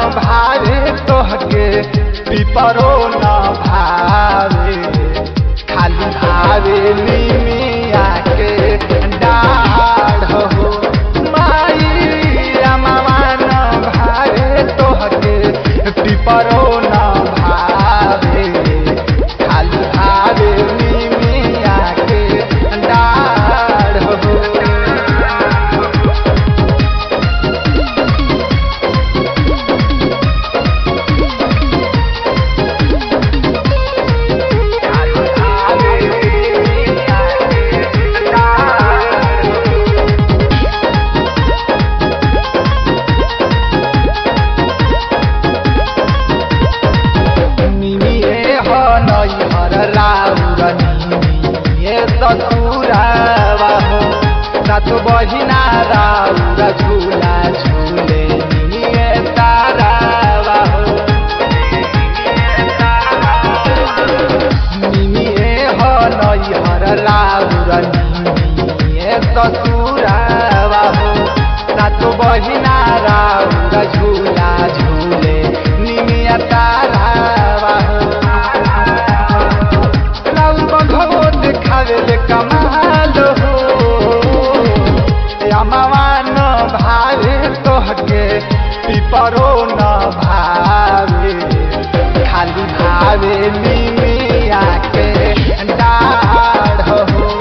भावे तोहके पिपरो न भावे खाली भावे निमिया के डाढ़ हो माई रमावा न भावे तोहके पिपरो न भावे खाली भावे निमिया के डाढ़ हो निमिए हो नैहर राउर निमिए ससुरावा हो सात बहिना राउर झूला झूले निमिए तारावा हो निमिए हो नैहर राउर निमिए ससुरावा हो सात बहिना राउर झूला झूले निमिया तारावा हो राउर बघो देखावे ले कमाल हो अमावा न भावे तोहके पिपरो न भावे खाली भावे निमिया के डाढ़ हो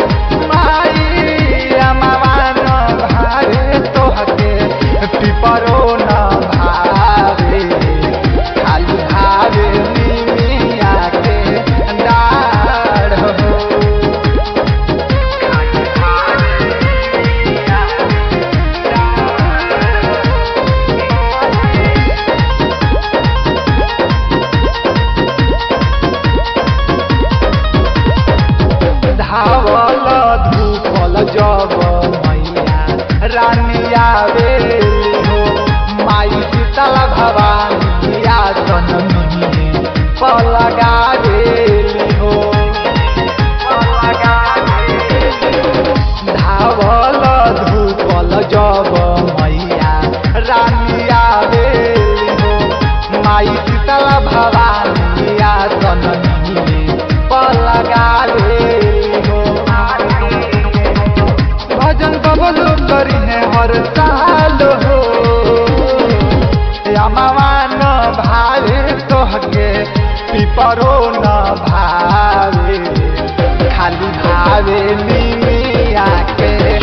माई अमावा न भावे तोहके पिपरो न भावे खाली भावे निमिया के डाढ़ हो धावल धूपल जब मैया रानिया बेली हो माई शीतल भवानी आसन मिहिने पलगा बेली हो धावल धूपल जब मैया रानिया बेली हो माई शीतल भवानी आसन मिहिने पलगा बेली हो भजन बबलो करी है हर साल हो अमावा न भावे तोहके पिपरो न भावे खाली भावे निमिया के